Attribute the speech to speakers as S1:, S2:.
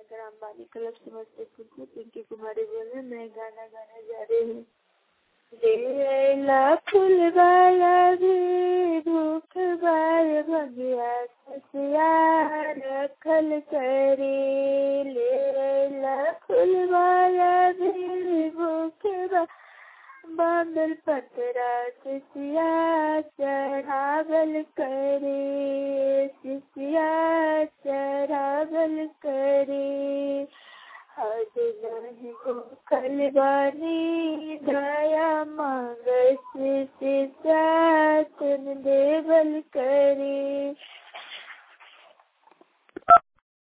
S1: gram बाली club Samastipur से पिंकी कुमारी बोल रही मैं गाना गाने जा रही हूँ बेला फूल वाला भी भूख बार भगिया ससिया रखल करी लेला फूल वाला भी भूख बार बादल पतरा सिसिया चढ़ावल करे सिसिया चढ़ावल करे हद नहीं भूखल बानी दया मांग सिसिया तुम देवल करे